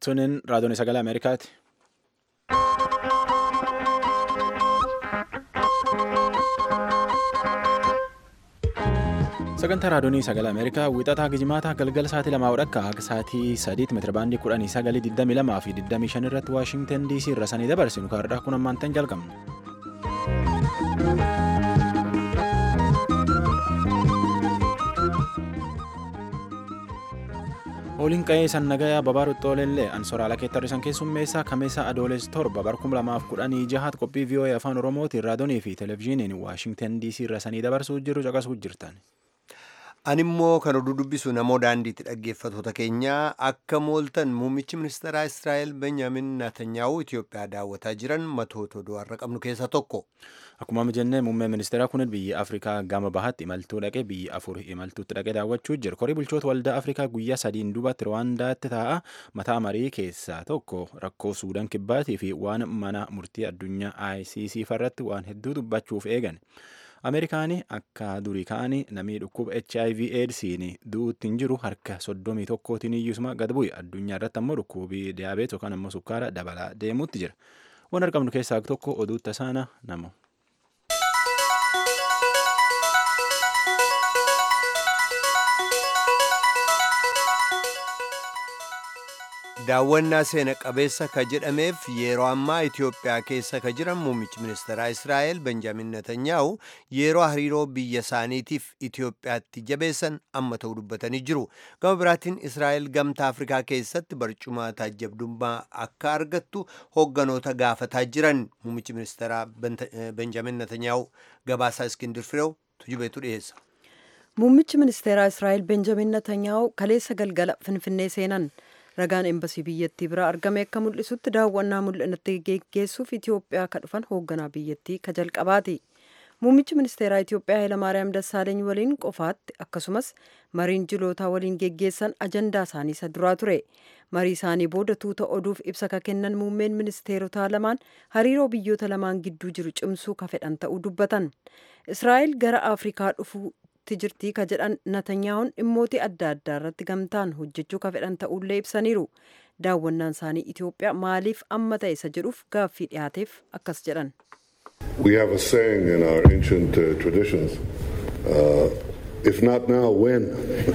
Tunin raadiyoon sagalee Ameerikaati. Sagantaa raadiyoonii sagalee Ameerikaa wiixataa gijimaataa galgala sa'aatii lamaa hodhakka akka sa'aatii sadiitti meetira baandii kudhanii sagalii digdamii lamaa fi digdamii shan irratti Waashintan DC irra sanii dabarsinu kaardhaa kun ammaantan jalqabna. Ooliin qa'ee san nagayaa babaa ruxxooleellee ansoraala keettarri san keessummeessaa kameessa adooles torba bar kuma lamaaf kudhanii jahaat qophii vii'oo'ee afaan oromootiin raadiyoonii fi televezyiiniin waashingtan dc irra sanii dabarsuu jiru caqasuu jirtan. Animmoo kan oduu dubbisu namoo daandiitti dhaggeeffatoota keenyaa akka mooltan muummichi ministeeraa Israa'el Benjaamin Naatanyaahu Itoophiyaa daawwataa jiran matoota oduu har'a qabnu keessaa tokko. Akkuma jennee muummeen ministeeraa kun biyya Afrikaa gama bahaatti imaltuu dhaqee biyya afur imaltuutti dhaqee daawwachuu jira. Korii bulchoota waldaa Afrikaa guyyaa sadiin duubatti Rwaandaatti taa'a mataa marii keessaa tokko rakkoo Suudaan kibbaatii fi waan mana murtii addunyaa ICC irratti waan hedduu dubbachuuf eegan. Ameerikaanii akka durii ka'anii namni dhukkuba HIV AIDSiin du'uutti hin jiru harka soddomii tokkootiin iyyuusuma gad bu'e addunyaa irratti ammoo dhukkubii diyaabeet yookaan ammoo sukkaara dabalaa deemuutti jira. Waan argamnu keessaa tokko oduu tasaana namo. Daawwannaa seena qabeessa ka jedhameef yeroo ammaa Itoophiyaa keessa ka jiran muummichi ministeeraa Israa'el Benjaamin Netanyaahu yeroo hariiroo biyya isaaniitiif Itoophiyaatti jabeessan amma ta'uu dubbatanii jiru. Gama biraatiin Israa'el gamtaa Afrikaa keessatti barcuma taajjabdummaa akka argattu hoogganoota gaafataa jiran muummichi ministeeraa Benjaamin Netanyaahu gabaasaa Iskindir Fireew tujubeetu dhiyeessa. Muummichi ministeeraa Israa'el Benjaamin Netanyaahu kaleessa galgala Finfinnee seenan. ragaan embasii biyyattii biraa argame akka mul'isutti daawwannaa mul'inatti geggeessuuf Itoophiyaa ka dhufan hoogganaa biyyattii ka jalqabaati. Muummichi ministeeraa Itoophiyaa Hayilamaariyaam Dassaaleeny waliin qofaatti akkasumas mariin jilootaa waliin geggeessan ajandaa isaanii isa duraa ture. Marii isaanii booda tuuta oduuf ibsa ka kennan muummeen ministeerotaa lamaan hariiroo biyyoota lamaan gidduu jiru cimsuu ka fedhan ta'uu dubbatan. Israa'el gara Afrikaa dhufuu tti jirtii ka jedhan Natanyaa'uun dhimmoota adda addaa irratti gamtaan hojjechuu ka fedhan ta'ullee ibsaniiru. Daawwannaan isaanii Itoophiyaa maaliif amma ta'e isa jedhuuf gaaffii dhiyaateef akkas jedhan. We have a saying in our ancient uh, traditions, uh, if not now, when?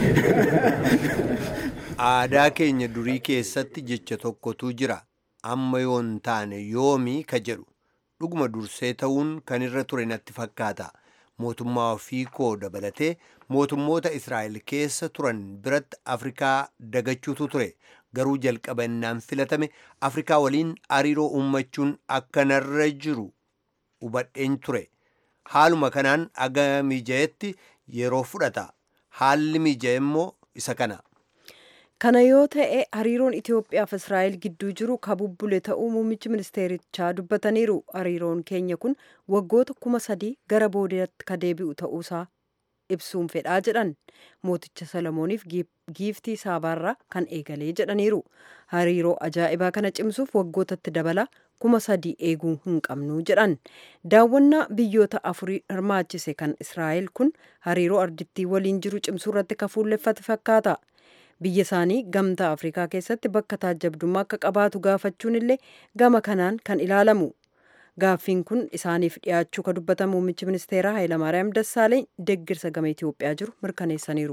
Aadaa keenya durii keessatti jecha tokkotu jira. Amma yoo hin taane yoomii ka jedhu. Dhuguma dursee ta'uun kan irra ture natti fakkaata. mootummaa ofii koo dabalatee mootummoota Israa'el keessa turan biratti Afrikaa dagachuutu ture. Garuu jalqaba innaan filatame Afrikaa waliin hariiroo uummachuun akka narra jiru hubadheen ture. Haaluma kanaan aga miija'etti yeroo fudhata. Haalli miija'e immoo isa kana. Kana yoo ta'e hariiroon Itoophiyaa fi Israa'el gidduu jiru ka bubbule ta'uu muummichi ministeerichaa dubbataniiru. Hariiroon keenya kun waggoota kuma sadii gara boodaatti ka deebi'u ta'uusaa ibsuun fedhaa jedhan. Mooticha Solomooniif giiftii saabaarraa kan eegalee jedhaniiru. Hariiroo ajaa'ibaa kana cimsuuf waggootatti dabala kuma sadii eeguu hin qabnu jedhan. Daawwannaa biyyoota afurii hirmaachise kan Israa'el kun hariiroo ardittii waliin jiru cimsuu irratti ka fuulleffate fakkaata. biyya isaanii gamtaa afrikaa keessatti bakka taajjabdummaa akka qabaatu gaafachuun illee gama kanaan kan ilaalamu gaaffiin kun isaaniif dhiyaachuu ka dubbatan muummichi ministeeraa Hayilamaariyaam Dassaaleeny deggirsa gama Itoophiyaa jiru mirkaneessaniiru.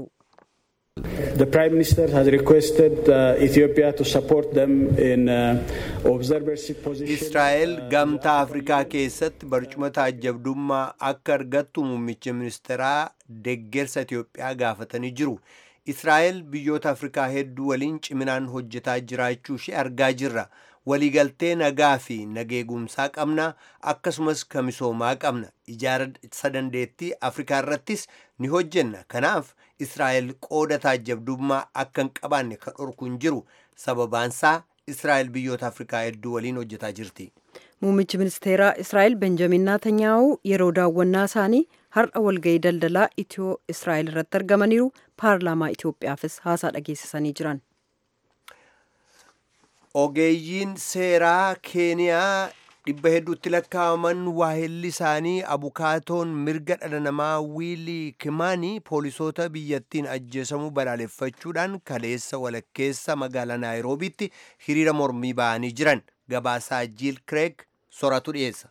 The Prime Minister has requested uh, Ethiopia to support them in uh, observership position. Israa'el gamtaa Afrikaa keessatti barcuma taajjabdummaa akka argattu muummichi ministeeraa deggersa Itoophiyaa gaafatanii jiru. Israa'el biyyoota Afrikaa hedduu waliin ciminaan hojjetaa jiraachuu ishee argaa jirra. Waliigaltee nagaa fi nageegumsaa qabna akkasumas ka misoomaa qabna. Ijaarsa dandeettii Afrikaa irrattis ni hojjenna. Kanaaf Israa'el qooda taajjabdummaa akka hin qabaanne kan dhorku hin jiru. Sababaansaa Israa'el biyyoota Afrikaa hedduu waliin hojjetaa jirti. Muummichi ministeeraa Israa'el Benjamin Naatanyaahu yeroo daawwannaa isaanii har'a walgahii daldalaa Itiyoo Israa'el irratti argamaniiru paarlaamaa Itoophiyaafis haasaa dhageessisanii jiran. Ogeeyyiin seeraa Keeniyaa dhibba hedduutti lakkaa'aman waahilli isaanii abukaatoon mirga dhala namaa wiilii kimaanii poolisoota biyyattiin ajjeesamuu balaaleffachuudhaan kaleessa walakkeessa magaalaa naayiroobiitti hiriira mormii ba'anii jiran gabaasaa jiil kireeg soratu dhiyeessa.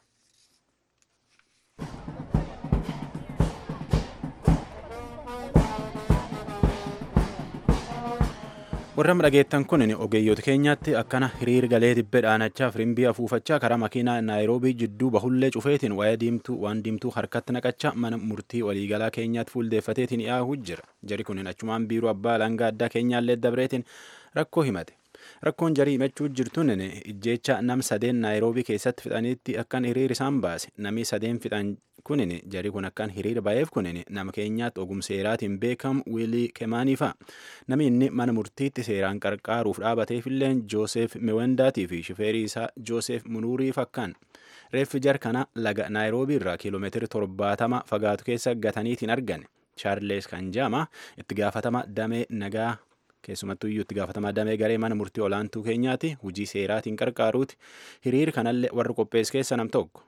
warra dhageettan kun ogeeyyoota keenyaatti akkana hiriir galee dibbee dhaanachaa firimbii afuufachaa karaa makiinaa naayiroobii jidduu bahullee cufeetiin waa'ee diimtuu waan diimtuu harkatti naqachaa mana murtii waliigalaa keenyaatti fuuldeeffateetiin dhiyaahuu jira jari kun achumaan biiroo abbaa langaa addaa keenyaallee dabreetiin rakkoo himate rakkoon jarii himachuu jirtuun ijjeecha nam sadeen naayiroobii keessatti fixanitti akkan hiriir isaan baase namni sadeen fixan kunin jari kun akkan hiriir ba'eef kunin nama keenyaatti ogumseeraatiin beekamu wiilii kemaanii fa'a namni inni mana murtiitti seeraan qarqaaruuf dhaabateefillee jooseef miwendaatii fi shifeerii isaa jooseef munuurii fakkaan reeffi jar kana laga naayiroobii irraa kiiloomeetira torbaatama fagaatu keessa gataniitiin argane chaarlees kanjaama itti gaafatama damee nagaa keessumattuu iyyuu itti gaafatamaa damee garee mana murtii olaantuu keenyaati hujii seeraatiin qarqaaruuti hiriir kanallee warra qophees keessa nam tokko.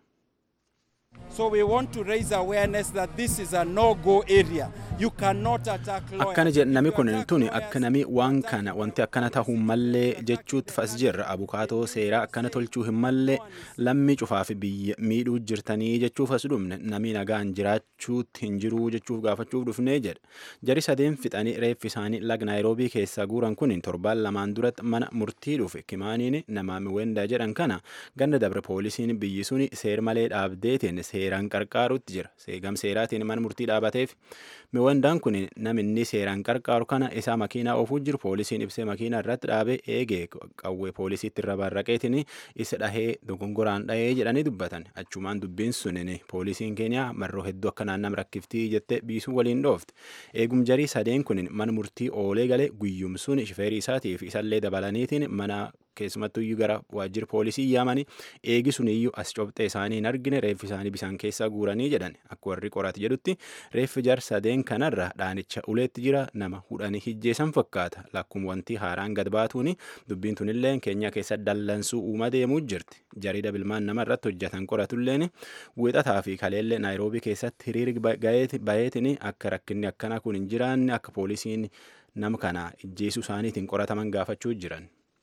So we want to raise awareness that this is a no-go area. You cannot attack lawyers. akkana jedhe nami kun tuni akka nami waan kana wanti akkana ta'uu mallee jechuutti fas jirra abukaatoo seeraa akkana tolchuu hin mallee lammii cufaaf biyya miidhuu jirtanii jechuuf as dhumne nami nagaan jiraachuutti hin jiruu jechuuf gaafachuuf dhufnee jedha jari sadeen fixanii reeffi isaanii lag naayiroobii keessaa guuran kun torbaan lamaan duratti mana murtii dhufe kimaaniin nama miwendaa jedhan kana ganda dabre poolisiin biyyi suni seer malee dhaabdeetiin seeraan qarqaarutti jira seegam seeraatiin mana murtii dhaabateef miwendaan kun naminni seeraan qarqaaru kana isaa makiinaa oofuu jiru poolisiin ibsee makiinaa irratti dhaabee eegee qawwee poolisiitti irra barraqeetiin isa dhahee dogongoraan dhahee jedhanii dubbatan achumaan dubbiin sunin poolisiin keeniyaa marroo hedduu akka naannam rakkiftii jette biisuu waliin dhoofte eegum jarii sadeen kun mana murtii oolee galee guyyumsuun shifeerii isaatiif isallee dabalaniitiin mana keessumattuu iyyuu gara waajjira poolisii yaamanii eegi sun iyyuu as cobxee isaanii hin argine reeffi isaanii bisaan keessaa guuranii jedhan akka warri qorate jedhutti reeffi jar sadeen kanarra dhaanicha uleetti jira nama hudhanii hijjeessan fakkaata lakkuma wanti haaraan gad baatuuni dubbiin tunillee keenya keessa dallansuu uuma deemuu jirti jarida bilmaan nama irratti hojjetan qoratulleen wixataa fi kaleellee naayiroobii keessatti hiriirri bayeetiin akka rakkinni akkanaa kun hin jiraanne akka poolisiin nama kana ijjeesuu isaaniitiin qorataman gaafachuu jiran.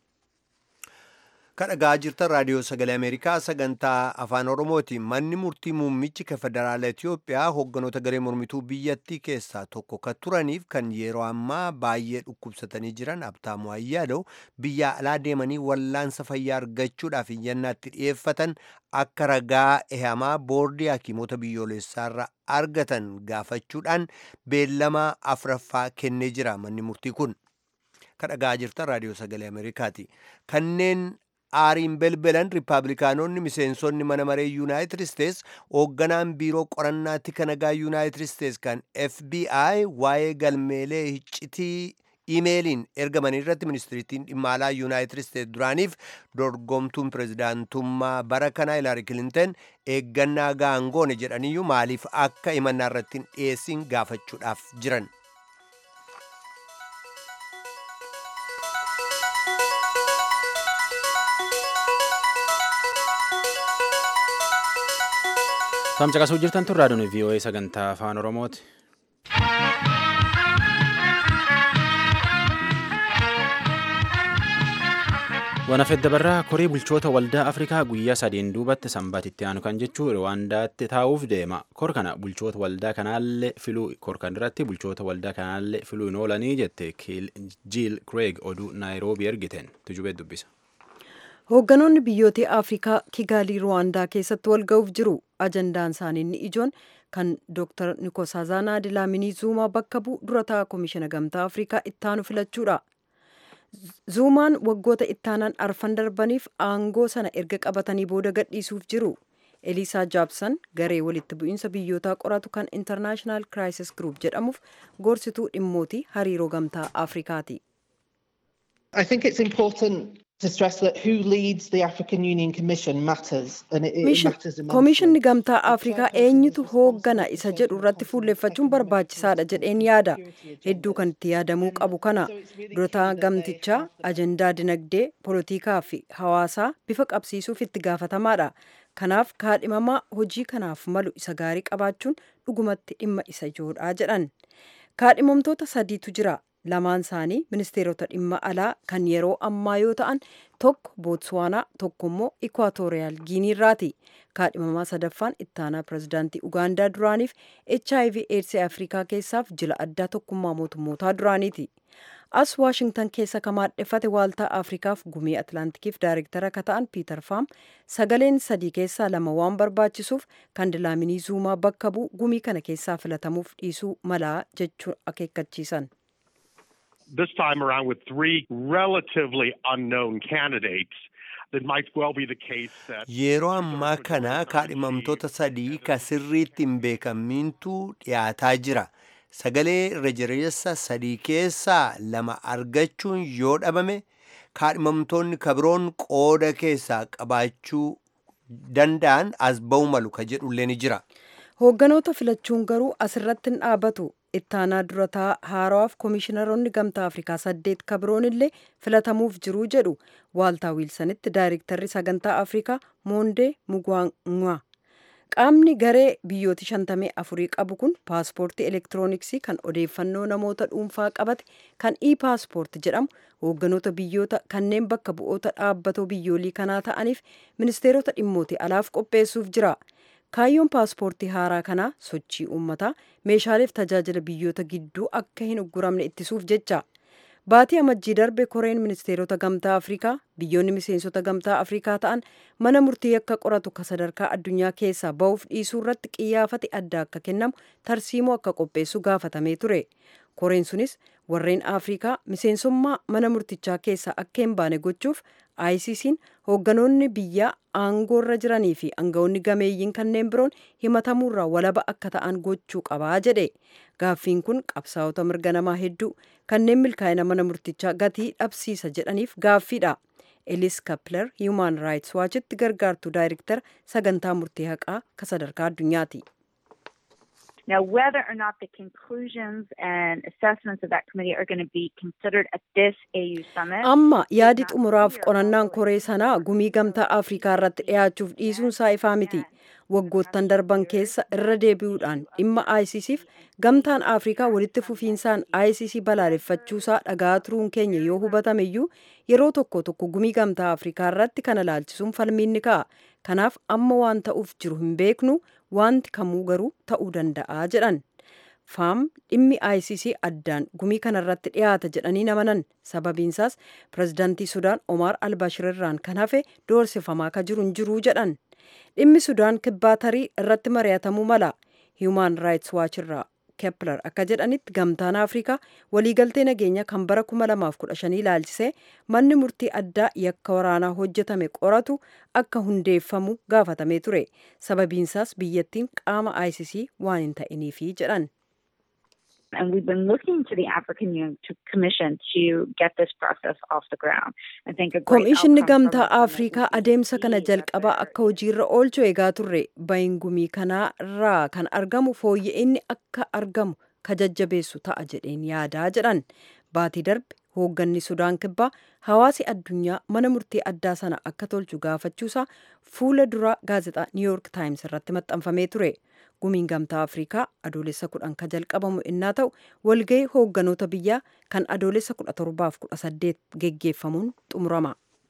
kadhagaa jirtan raadiyoo sagalee ameerikaa sagantaa afaan oromooti manni murtii muummichi ka federaala itiyoophiyaa hogganoota garee mormituu biyyattii keessaa tokko ka turaniif kan yeroo ammaa baay'ee dhukkubsatanii jiran abtaamu ayyaadoo biyya alaa deemanii wallaansa fayyaa argachuudhaaf iyyannaatti dhi'eeffatan akka ragaa ehamaa boordii hakiimota biyyoolessaarra argatan gaafachuudhaan beellama afraffaa kennee jira manni murtii kun kadhagaa jirtan raadiyoo sagalee ameerikaati kanneen aariin belbelan riippaabilikaanonni miseensonni mana maree yuunaayitid isteets hoogganaan biiroo qorannaa tika nagaa yuunaayitid isteets kan fbi waa'ee galmeelee iccitii imeeliin ergamanii irratti ministiriitiin dhimma alaa yuunaayitid isteets duraaniif dorgomtuun pirezidaantummaa bara kanaa hilaari kilinton eeggannaa gaangoone jedhaniyyuu maaliif akka himannaa irratti hin dhiyeessin gaafachuudhaaf jiran. Tamcaqasuu jirtan tun raadiyoon VOA sagantaa afaan Oromooti. Wana feddabarraa korii bulchoota waldaa Afrikaa guyyaa sadiin duubatti sanbaatitti aanu kan jechuu Rwaandaatti taa'uuf deema. Kor kana bulchoota waldaa kanaallee filuu kor kan irratti bulchoota waldaa kanaallee filuu hin oolanii jette Jiil Craig oduu Naayiroobii ergiten tujubee dubbisa. Hoogganoonni biyyoota Afrikaa Kigaalii Ruwaandaa keessatti wal ga'uuf jiru. Ajandaan isaanii inni ijoon kan Dr. Nikosazana Dilaamini Zuumaa bakka bu'u dura ta'a Komishina Gamtaa Afrikaa ittaanu filachuudha. Zuumaan waggoota ittaanaan arfan darbaniif aangoo sana erga qabatanii booda gadhiisuuf jiru. Eliisaa Jaabsan garee walitti bu'iinsa biyyootaa qoratu kan International Crisis Group jedhamuuf gorsituu dhimmootii hariiroo gamtaa Afrikaati. I think it's important to stress that who leads the African Union Commission matters and it, it matters immensely. Koomishinni gamtaa Afrikaa eenyutu hooggana isa jedhu irratti fuulleeffachuun barbaachisaadha jedheen yaada. Hedduu kan itti yaadamuu qabu kana durataa gamtichaa ajandaa dinagdee, poolitikaa fi hawaasaa bifa qabsiisuuf itti gaafatamaadha. Kanaaf kaadhimamaa hojii kanaaf malu isa gaarii qabaachuun dhugumatti dhimma isa ijoodha jedhan. Kaadhimamtoota sadiitu jira. lamaan isaanii ministeerota dhimma alaa kan yeroo ammaa yoo ta'an tokko bootswaanaa tokko immoo ikwaatooriyaal giiniirraati kaadhimamaa sadaffaan ittaanaa pirezidaantii ugaandaa duraaniif hiv eedsii afrikaa keessaaf jila addaa tokkummaa mootummootaa duraaniiti as waashingtan keessa ka maadheffate waaltaa afrikaaf gumii atlaantikiif daayirektara ka ta'an piitar faam sagaleen sadii keessaa lama waan barbaachisuuf kandilaaminii zuumaa bakka bu'u gumii kana keessaa filatamuuf dhiisuu malaa jechuu akeekkachiisan. this time around with three relatively unknown candidates. It might well be the case that Yeroo ammaa kana kaadhimamtoota sadii ka sirriitti hin beekamintu dhiyaataa jira. Sagalee irra jireessa sadii keessaa lama argachuun yoo dhabame kaadhimamtoonni kabiroon qooda keessaa qabaachuu danda'an as ba'u malu ka jedhullee ni jira. Hoogganoota filachuun garuu asirratti hin dhaabatu. ittaanaa durataa haarawaaf koomishiinaroonni gamtaa afrikaa saddeet kabiroon illee filatamuuf jiruu jedhu waaltaa wiilsanitti daayirektarri sagantaa afrikaa moondee mugwaangwa qaamni garee biyyooti shantamii afurii qabu kun paaspoortii elektirooniksii kan odeeffannoo namoota dhuunfaa qabate kan ii paaspoort jedhamu hoogganoota biyyoota kanneen bakka bu'oota dhaabbatoo biyyoolii kanaa ta'aniif ministeerota dhimmootii alaaf qopheessuuf jira. kaayyoon paaspoortii haaraa kanaa sochii uummataa meeshaaleef tajaajila biyyoota gidduu akka hin ugguramne ittisuuf jecha baatii amajjii darbe koreen ministeerota gamtaa afrikaa biyyoonni miseensota gamtaa afrikaa ta'an mana murtii akka qoratu ka sadarkaa addunyaa keessaa ba'uuf dhiisuu irratti qiyyaafate adda akka kennamu tarsiimoo akka qopheessu gaafatamee ture koreen sunis warreen afrikaa miseensummaa mana murtichaa keessaa akka hin baane gochuuf ICC'n hoogganoonni biyyaa aangoorra jiranii fi aangawoonni gameeyyiin kanneen biroon himatamuurraa walaba akka ta'an gochuu qabaa jedhe gaaffiin kun qabsaa'ota mirga namaa hedduu kanneen milkaa'ina mana murtichaa gatii dhabsiisa jedhaniif gaaffiidha. Elis Kapler Human Rights Watchitti gargaartuu daayirektara sagantaa murtii haqaa ka sadarkaa addunyaati. Now, whether or not the conclusions and assessments of that committee are going to be considered at this AU summit. Amma yaadi xumuraaf qorannaan koree sanaa gumii gamtaa Afrikaa irratti dhiyaachuuf dhiisuun isaa ifaa miti. Waggoottan darban keessa irra deebi'uudhaan dhimma ICCf gamtaan Afrikaa walitti fufiinsaan ICC balaaleffachuusaa dhagaa turuun keenya yoo hubatameyyuu yeroo tokko tokko gumii gamtaa Afrikaa irratti kana laalchisuun falmiin ni ka'a. Kanaaf amma waan ta'uuf jiru hin beeknu wanti kamuu garuu ta'uu danda'a jedhan. faam dhimmi ICC addaan gumii kanarratti dhiyaata jedhanii amanan sababiinsaas pirezidaantii sudaan Omar Albashir irraan kan hafe doorsifamaa ka jiru hin jiruu jedhan dhimmi sudaan kibbaa tarii irratti mari'atamuu mala Human Rights Watch irraa Kepler akka jedhanitti gamtaan Afrikaa waliigaltee nageenya kan bara 2015 ilaalchisee manni murtii addaa yakka waraanaa hojjetame qoratu akka hundeeffamu gaafatamee ture sababiinsaas biyyattiin qaama ICC waan hin ta'iniifi jedhan. And we've been looking to the African Union to Commission to get this process off the ground. I think a great Komishinni outcome from gamtaa the summit Afrikaa would be adeemsa kana to see that jalqabaa the- akka hojiirra oolchu eegaa turre bayin gumii kanaa irraa kan argamu fooyya'inni akka argamu ka jajjabeessu ta'a jedheen yaadaa jedhan baatii darbe hoogganni sudaan kibbaa hawaasi addunyaa mana murtii addaa sana akka tolchu gaafachuusaa fuula dura gaazexaa New York Times irratti maxxanfamee ture. Gumiin gamtaa Afrikaa adoolessa kudhan ka jalqabamu innaa ta'u walgahii hoogganoota biyyaa kan adoolessa kudha torbaaf kudha saddeet geggeeffamuun xumurama.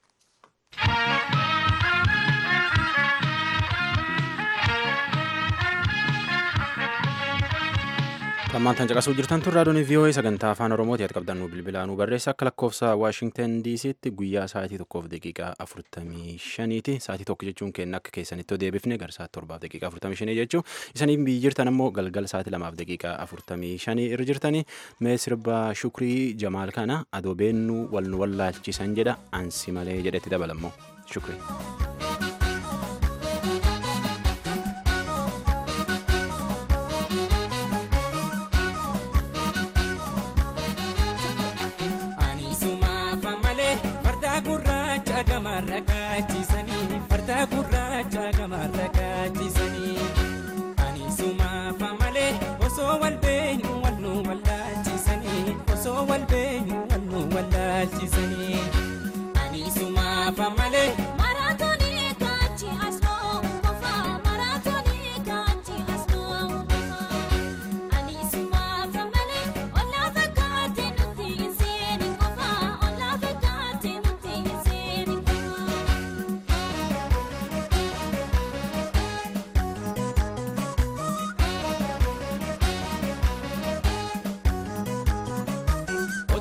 Tammaan caqasuu jirtan tun raadiyoon VOA sagantaa afaan Oromooti ati qabdan nu bilbilaa nu barreessa akka lakkoofsa Waashingtan DC'tti guyyaa sa'aatii tokkoof daqiiqaa afurtamii shaniiti. Sa'aatii tokko jechuun kenna akka keessanitti deebifne gara sa'aatii torbaaf daqiiqaa afurtamii shanii jechuu isaniin biyyi jirtan ammoo galgala sa'aatii lamaaf daqiiqaa afurtamii shanii irra jirtanii mee sirba shukrii jamaal kana adoo beennuu wal nu wallaalchisan jedha ansi malee jedhetti dabalammoo shukrii. Ani sumaaf malee farda gurraacha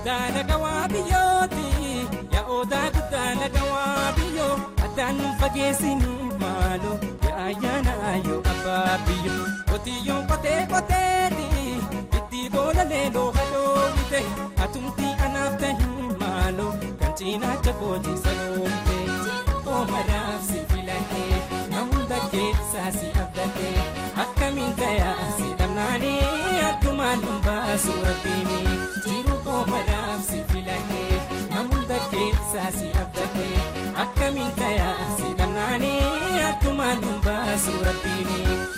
odaa lagawaa biyyooti yaa odaa guddaa lagawaa biyyoo addaan nu fageessinu maaloo yaa ayyaana ayyoo abbaa biyyoo qotiyyoon qotee qoteeti itti boola leeloo hadoowwite atumtii anaaf tahin maaloo kan cinaacha kooti sanoomte oomaraaf si filatee na hunda keessaa si abdatee akkamiin tayaa si dhabnaanii addumaan nun baasu rabbiini jiru oomaraaf si filatee na hunda keessaa si abdatee akkamiin tayaa si dhabnaanii addumaan nun baasu rabbiini.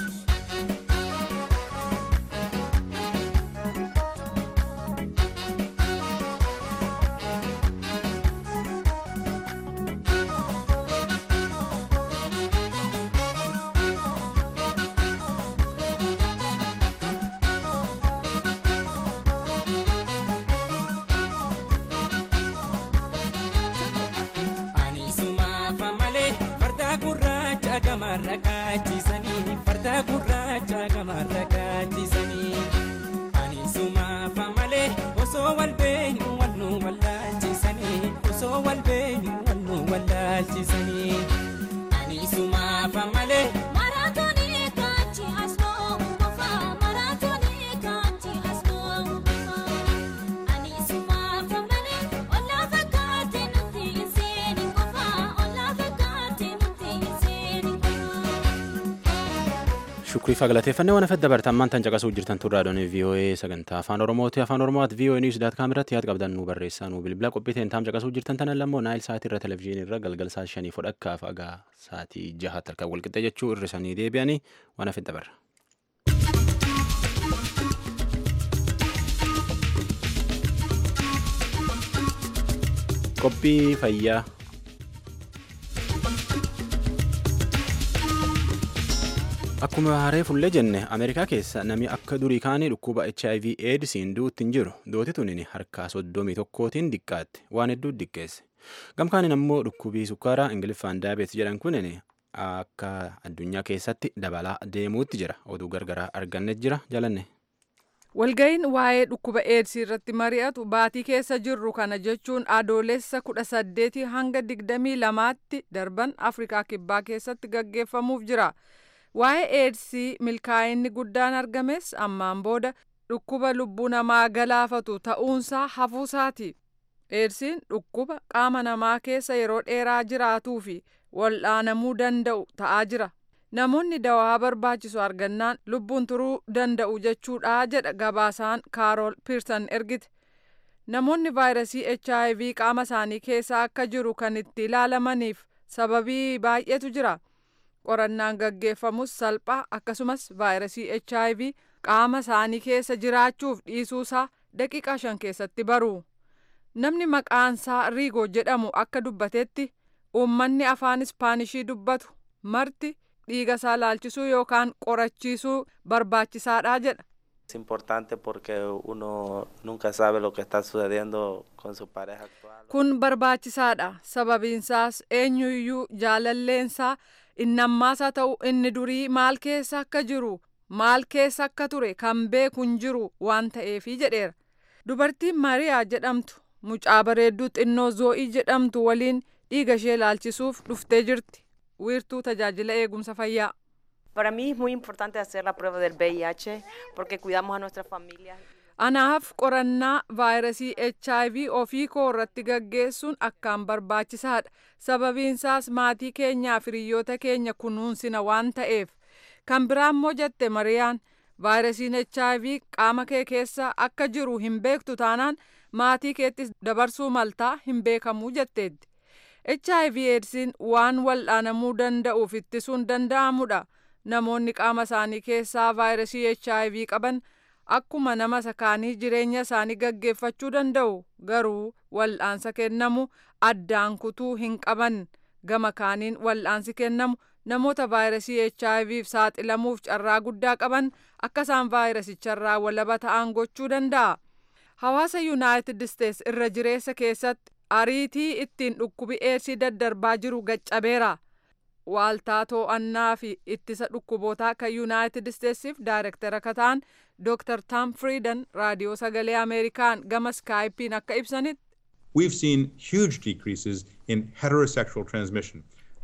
Ani sumaafa malee farda gurraacha gamarra kaachisanii farda gurraacha gamarra kaachisanii. Ani sumaafa malee osoo wal beenyu wal nu wallaalchisanii osoo wal beenyu wal nu wallaalchisanii. Ani sumaafa malee. Maraatoonii kaanchi asmoo qofa maraatoonii kaanchi asmoo qofa ani sumaafa malee ollaa fakkaate nuti hin seeni qofa ollaa fakkaate nuti hin seeni qofa. Shukrii fagalateeffannee waan afet dabartan maantan caqasuu jirtan turraa doonii VOA sagantaa afaan Oromooti afaan Oromooti VOA News daat kaamirratti yaad qabdan nu barreessaa nu bilbila qophiiteen taam caqasuu jirtan tanan lammoo naayil sa'aatii irra televezyiinii irra galgal saa shanii fudhakkaaf agaa sa'aatii jahaatti harkaan walqixxee jechuu irrisanii deebi'anii waan afet dabarra. Qophii fayyaa. Akkuma haree fullee jenne Ameerikaa keessa namni akka durii kaanii dhukkuba HIV AIDSiin duutti hin jiru. Dooti tunin harkaa soddomii tokkootiin diqqaatti waan hedduu diqqeesse. Gamkaanin ammoo dhukkubii sukkaaraa Ingiliffaan daabeet jedhan kunin akka addunyaa keessatti dabalaa deemuutti jira. Oduu gargaraa arganne jira jalanne. Walga'iin waa'ee dhukkuba eedsii irratti mari'atu baatii keessa jirru kana jechuun adoolessa kudha saddeetii hanga digdamii lamaatti darban Afrikaa Kibbaa keessatti gaggeeffamuuf jira. Waa'ee eedsii milkaa'inni guddaan argames ammaan booda dhukkuba lubbuu namaa galaafatu ta'uunsaa hafuusaati. Eedsiin dhukkuba qaama namaa keessa yeroo dheeraa jiraatuu fi wal'aanamuu danda'u ta'aa jira. Namoonni dawaa barbaachisu argannaan lubbuun turuu danda'u jechuudha jedha gabaasaan Kaarool Piirsan ergite. Namoonni vaayirasii HIV qaama isaanii keessa akka jiru kan itti ilaalamaniif sababii baay'eetu jira. Qorannaan gaggeeffamus salphaa akkasumas vaayirasii HIV qaama isaanii keessa jiraachuuf dhiisuusaa daqiiqaa shan keessatti baru. Namni maqaansaa Riigoo jedhamu akka dubbatetti uummanni afaan Ispaanishii dubbatu marti dhiiga isaa laalchisuu yookaan qorachiisuu barbaachisaadha jedha. Es importante porque uno nunca sabe lo que está sucediendo con su pareja actual. Kun barbaachisaadha. Sababiinsaas eenyuyyuu jaalalleensaa innammaasaa ta'u inni durii maal keessa akka jiru maal keessa akka ture kan beeku hin jiru waan ta'eefi jedheera. Dubartiin Mariyaa jedhamtu mucaa bareedduu xinnoo Zoo'ii jedhamtu waliin dhiiga ishee laalchisuuf dhuftee jirti. Wiirtuu tajaajila eegumsa fayyaa. Para mí es muy importante hacer la prueba del VIH porque cuidamos a nuestras familias. Anaaf qorannaa vaayirasii HIV ofii koo irratti gaggeessuun akkaan barbaachisaadha. Sababiinsaas maatii keenyaa fi hiriyoota keenya kunuunsina waan ta'eef. Kan biraa immoo jette Mariyaan vaayirasiin HIV qaama kee keessa akka jiru hin beektu taanaan maatii keettis dabarsuu maltaa hin beekamuu jetteetti. HIV eedsiin waan wal'aanamuu danda'uuf ittisuun danda'amudha. Namoonni qaama isaanii keessaa vaayirasii HIV qaban akkuma nama sakaanii jireenya isaanii gaggeeffachuu danda'u garuu wal'aansa kennamu addaan kutuu hin qaban gama kaaniin wal'aansi kennamu namoota vaayirasii HIVf saaxilamuuf carraa guddaa qaban akka isaan vaayirasicharraa walaba ta'an gochuu danda'a. Hawaasa Yuunaayitid Isteets irra jireessa keessatti ariitii ittiin dhukkubi eedsii daddarbaa jiru gaccabeera. waaltaa to'annaa fi ittisa dhukkubootaa kan yuunaayitid isteetsiif daayirektara akka ta'an dooktar taam friidan raadiyoo sagalee ameerikaan gama skaayipiin akka ibsanitti We've seen huge decreases in heterosexual transmission.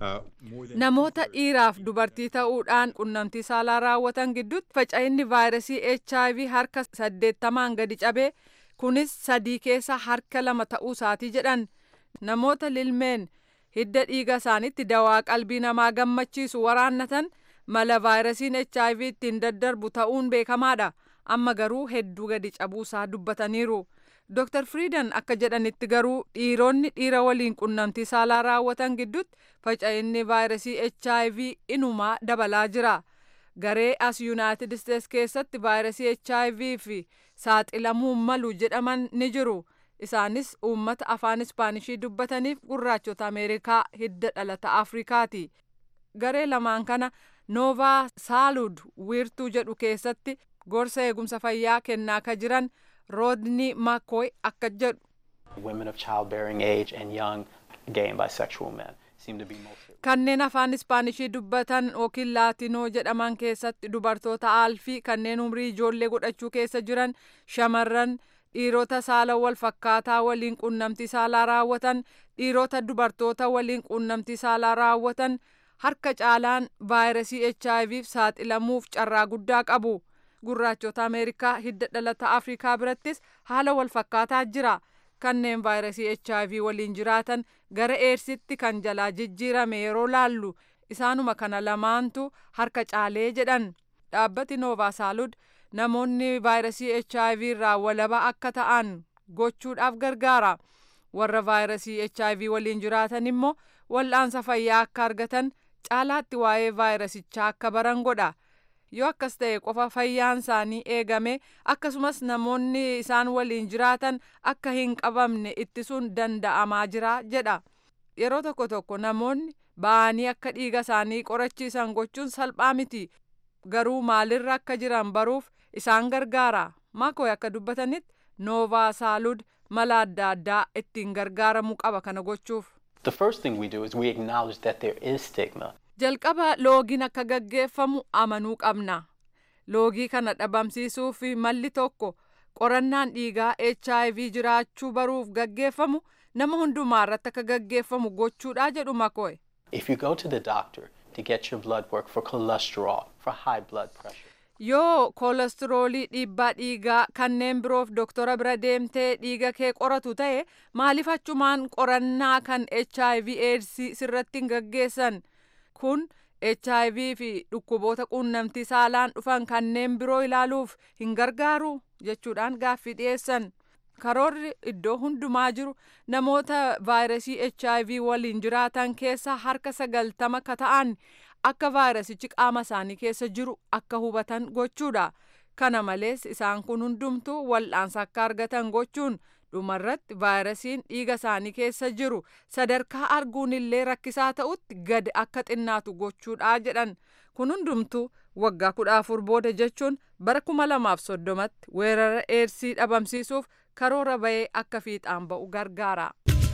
namoota dhiiraaf dubartii ta'uudhaan qunnamtii saalaa raawwatan gidduutti faca'inni vaayirasii hiv harka saddeettamaan gadi cabee kunis sadii keessa harka lama ta'uu isaatii jedhan namoota lilmeen hidda dhiiga isaaniitti dawaa qalbii namaa gammachiisu waraannatan mala vaayirasiin hiv ittiin daddarbu ta'uun beekamaadha amma garuu hedduu gadi cabuusaa dubbataniiru. Dr. Friidan akka jedhanitti garuu dhiironni dhiira waliin qunnamtii saalaa raawwatan gidduutti faca'inni vaayirasii HIV inumaa dabalaa jira. Garee as Yuunaayitid Isteets keessatti vaayirasii HIV fi saaxilamuu malu jedhaman ni jiru. Isaanis uummata afaan Ispaanishii dubbataniif gurraachota Ameerikaa hidda dhalata Afrikaati. Garee lamaan kana Noovaa Saalud wiirtuu jedhu keessatti gorsa eegumsa fayyaa kennaa ka jiran Rodney McCoy akka jedhu. Women of childbearing age and young gay and bisexual men seem to be most Kanneen afaan Ispaanishii dubbatan yookiin Laatinoo jedhaman keessatti dubartoota aalfii kanneen umrii ijoollee godhachuu keessa jiran shamarran dhiirota saala wal fakkaataa waliin qunnamtii saalaa raawwatan dhiirota dubartoota waliin qunnamtii saalaa raawwatan harka caalaan vaayirasii HIVf saaxilamuuf carraa guddaa qabu. gurraachota ameerikaa hidda dhalata afrikaa birattis haala wal fakkaataa jira kanneen vaayirasii hiv waliin jiraatan gara eedsitti kan jalaa jijjiirame yeroo laallu isaanuma kana lamaantu harka caalee jedhan dhaabbati noovaa saalud namoonni vaayirasii hiv irraa walaba akka ta'an gochuudhaaf gargaara warra vaayirasii hiv waliin jiraatan immoo wal'aansa fayyaa akka argatan caalaatti waa'ee vaayirasichaa akka baran godha. yoo akkas ta'e qofa fayyaan isaanii eegame akkasumas namoonni isaan waliin jiraatan akka hin qabamne ittisuun danda'amaa jira jedha yeroo tokko tokko namoonni ba'anii akka dhiiga isaanii qorachiisan gochuun salphaa miti garuu maalirra akka jiran baruuf isaan gargaara maakoy akka dubbatanitti noovaa saalud mala adda addaa ittiin gargaaramuu qaba kana gochuuf. The first thing we do is we acknowledge that there is stigma. jalqaba loogiin akka gaggeeffamu amanuu qabna loogii kana dhabamsiisuuf malli tokko qorannaan dhiigaa hiv jiraachuu baruuf gaggeeffamu nama hundumaa irratti akka gaggeeffamu gochuudha jedhu makoe If you go to the doctor to get your blood work for cholesterol, for high blood pressure, yoo koolestiroolii dhiibbaa dhiigaa kanneen biroof doktora bira deemtee dhiiga kee qoratu ta'e maaliif achumaan qorannaa kan hiv aids sirratti hin gaggeessan kun hiv fi dhukkuboota quunnamtii saalaan dhufan kanneen biroo ilaaluuf hin gargaaru jechuudhaan gaaffii dhiyeessan karoorri iddoo hundumaa jiru namoota vaayirasii hiv waliin jiraatan keessa harka sagaltama ka ta'an akka vaayirasichi qaama isaanii keessa jiru akka hubatan gochuudha kana malees isaan kun hundumtuu wal'aansa akka argatan gochuun dhumarratti vaayirasiin dhiiga isaanii keessa jiru sadarkaa arguun illee rakkisaa ta'utti gad akka xinnaatu gochuudha jedhan kun hundumtuu waggaa kudha afur booda jechuun bara kuma lamaaf soddomatti weerara eersii dhabamsiisuuf karoora bahee akka fiixaan ba'u gargaara.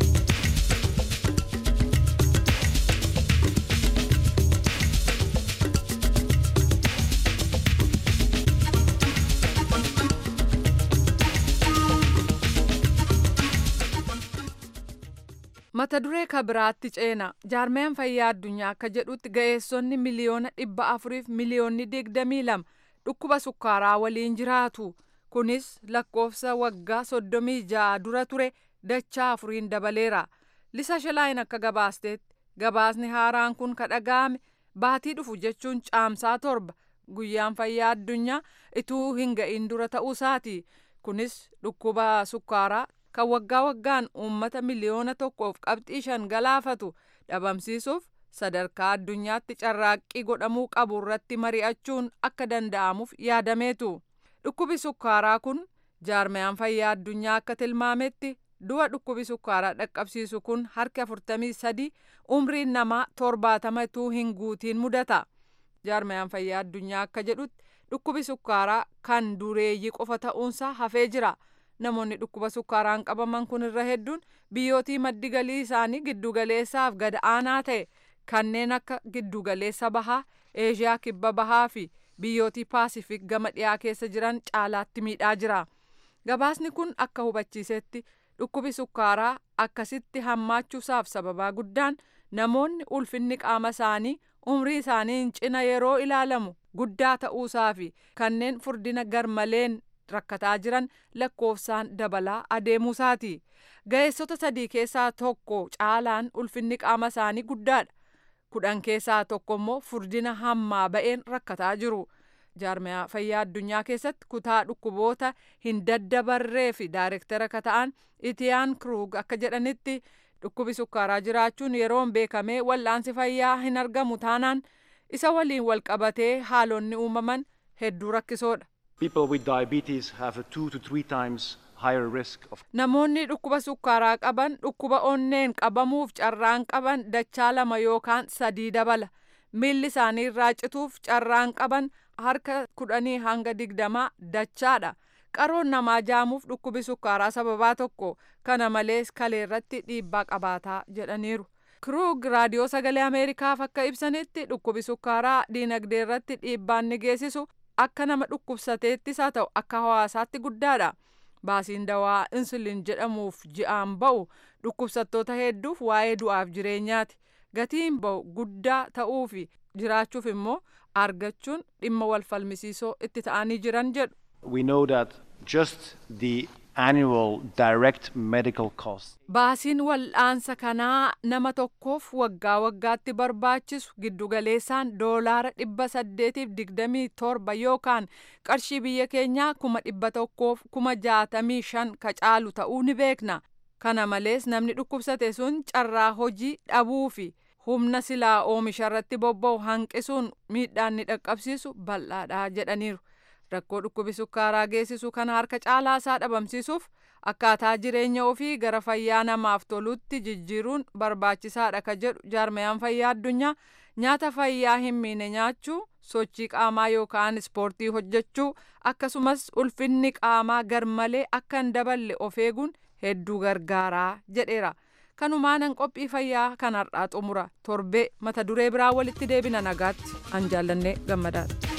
mata duree ka biraatti ceena jaarmeen fayyaa addunyaa akka jedhutti ga'eessonni miliyoona dhibba afuriif miliyoonni digdamii lama dhukkuba sukkaaraa waliin jiraatu kunis lakkoofsa waggaa soddomii ja'a dura ture dachaa afuriin dabaleera lisa shalaayin akka gabaasteetti gabaasni haaraan kun ka dhaga'ame baatii dhufu jechuun caamsaa torba guyyaan fayyaa addunyaa ituu hin ga'in dura ta'uusaati kunis dhukkuba sukkaaraa kan waggaa waggaan uummata miliyoona tokkoof qabxii shan galaafatu dhabamsiisuuf sadarkaa addunyaatti carraaqqii godhamuu qabu irratti mari'achuun akka danda'amuuf yaadameetu dhukkubi sukkaaraa kun jaarmayaan fayyaa addunyaa akka tilmaametti du'a dhukkubi sukkaaraa dhaqqabsiisu kun harki afurtamii sadi umriin namaa torbaatama ituu hin guutiin mudata jaarmayaan fayyaa addunyaa akka jedhutti dhukkubi sukkaaraa kan dureeyyii qofa ta'uunsaa hafee jira. namoonni dhukkuba sukkaaraan qabaman kun irra hedduun biyyootii maddi galii isaanii giddugaleessaaf gad aanaa ta'e kanneen akka giddugaleessa bahaa eeshiyaa kibba bahaa fi biyyootii paasifik gama dhiyaa keessa jiran caalaatti miidhaa jira gabaasni kun akka hubachiisetti dhukkubi sukkaaraa akkasitti hammaachuusaaf sababaa guddaan namoonni ulfinni qaama isaanii umrii isaaniin cina yeroo ilaalamu guddaa ta'uusaa fi kanneen furdina garmaleen rakkataa jiran lakkoofsaan dabalaa adeemuusaati ga'eessota sadii keessaa tokko caalaan ulfinni qaama isaanii guddaadha kudhan keessaa tokko immoo furdina hammaa ba'een rakkataa jiru jaarmiyaa fayyaa addunyaa keessatti kutaa dhukkuboota hin daddabarree fi daayirektara ka ta'an itiyaan kruug akka jedhanitti dhukkubi sukkaaraa jiraachuun yeroon beekamee wal'aansi fayyaa hin argamu taanaan isa waliin wal qabatee haalonni uumaman hedduu rakkisoodha. People with diabetes have a two to three times higher risk of Namoonni dhukkuba sukkaaraa qaban dhukkuba onneen qabamuuf carraan qaban dachaa lama yookaan sadii dabala. Miilli isaanii irraa cituuf carraan qaban harka kudhanii hanga digdamaa dachaadha. Qaroon namaa jaamuuf dhukkubi sukkaaraa sababaa tokko kana malees kaleerratti dhiibbaa qabaataa jedhaniiru. Kruug raadiyoo sagalee Ameerikaaf akka ibsanitti dhukkubi sukkaaraa diinagdee irratti dhiibbaan ni geessisu akka nama dhukkubsateettis haa ta'u akka hawaasaatti guddaadha. Baasiin dawaa insuliin jedhamuuf ji'aan ba'u dhukkubsattoota hedduuf waa'ee du'aaf jireenyaati. Gatiin ba'u guddaa ta'uu fi jiraachuuf immoo argachuun dhimma wal falmisiisoo itti ta'anii jiran jedhu. we know that just the annual direct medical costs Baasiin wal'aansa kanaa nama tokkoof waggaa waggaatti barbaachisu giddugaleessaan doolaara dhibba saddeetiif digdamii torba yookaan qarshii biyya keenyaa kuma dhibba tokkoof kuma jaatamii shan ka caalu ta'uu ni beekna. Kana malees namni dhukkubsate sun carraa hojii dhabuu fi humna silaa oomisha irratti bobba'u hanqisuun miidhaan ni dhaqqabsiisu bal'aadha jedhaniiru. rakkoo dhukkubi sukkaaraa geessisu kana harka caalaa isaa dhabamsiisuuf akkaataa jireenya ofii gara fayyaa namaaf tolutti jijjiiruun barbaachisaadha ka jedhu jaarmayaan fayyaa addunyaa nyaata fayyaa hin miine nyaachuu sochii qaamaa yookaan ispoortii hojjechuu akkasumas ulfinni qaamaa garmalee akka hin daballe of eeguun hedduu gargaaraa jedheera. kanumaanan qophii fayyaa kan har'aa xumura torbee mata duree biraa walitti deebina nagaatti an jaallannee gammadaadha.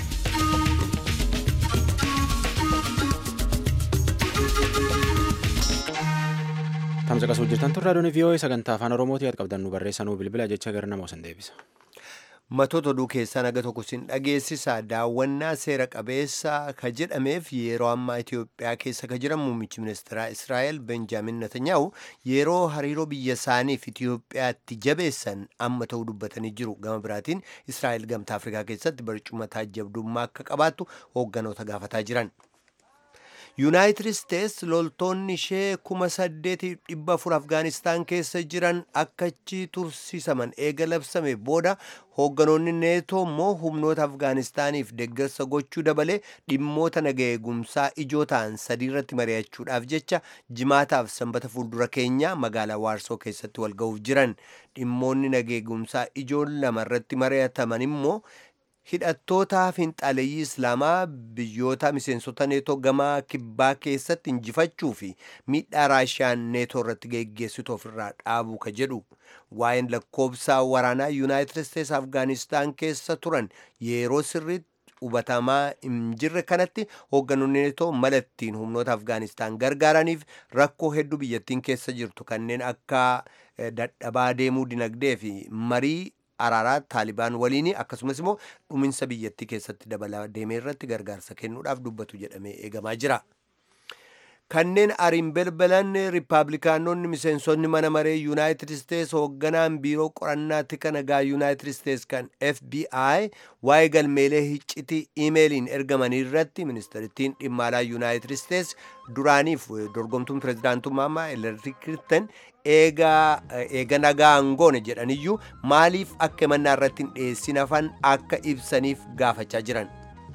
Tamsa qasuu jirtan turre raadiyoon vii'oo'ee sagantaa afaan oromootii yaad qabdan nu barreessanuu bilbila jecha gara nama osan deebisa. Matoota oduu keessaa naga tokko sin dhageessisa daawwannaa seera qabeessa ka jedhameef yeroo ammaa Itoophiyaa keessa ka jiran muummichi ministeeraa Israa'el Benjaamin Netanyaa'u yeroo hariiroo biyya isaaniif Itoophiyaatti jabeessan amma ta'uu dubbatanii jiru. Gama biraatiin Israa'el gamtaa Afrikaa keessatti barcuma taajjabdummaa akka qabaattu hoogganoota gaafataa jiran. yuunaayitid isteets loltoonni ishee kuma saddeetiif dhibba afur afgaanistaan keessa jiran akkachi tursiisaman eega labsame booda hoogganoonni neetoo immoo humnoota afgaanistaaniif deeggarsa gochuu dabalee dhimmoota naga eegumsaa ijoo ta'an sadii irratti mari'achuudhaaf jecha jimaataaf sanbata fuuldura keenyaa magaalaa waarsoo keessatti wal ga'uuf jiran dhimmoonni naga eegumsaa ijoon lama irratti mari'ataman immoo hidhattootaa finxaaleeyyii islaamaa biyyoota miseensota neetoo gamaa kibbaa keessatti injifachuu fi miidhaa raashiyaan neetoo irratti geggeessitu ofirraa dhaabuu ka jedhu waa'een lakkoobsaa waraanaa yuunaayitid isteets afgaanistaan keessa turan yeroo sirriitti hubatamaa hin jirre kanatti hoogganoonni neetoo mala ittiin humnoota afgaanistaan gargaaraniif rakkoo hedduu biyyattiin keessa jirtu kanneen akka dadhabaa deemuu dinagdee fi marii araaraa taalibaan waliin akkasumas immoo dhuminsa biyyattii keessatti dabalaa deemee irratti gargaarsa kennuudhaaf dubbatu jedhamee eegamaa jira. kanneen ariin belbalan riippaabilikaanonni miseensonni mana maree yuunaayitid isteets hoogganaan biiroo qorannaa tika nagaa yuunaayitid isteets kan fbi waa'ee galmeelee iccitii iimeeliin ergamanii irratti ministeerittiin dhimma alaa yuunaayitid isteets duraaniif dorgomtuun pirezidaantummaa hilarii kilintan eega nagaa angoone jedhaniyyuu maaliif akka himannaa irratti hin dhiyeessin hafan akka ibsaniif gaafachaa jiran.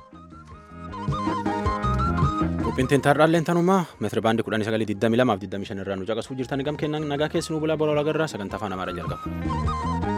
Qophiin taarraalleen tanumaa meetira baandii kudhanii sagalii digdamii lamaaf digdamii shan irraa nu caqasuu jirtan gam kennan nagaa keessi nu bulaa bola agarraa sagantaa afaan amaaraa jalqaba.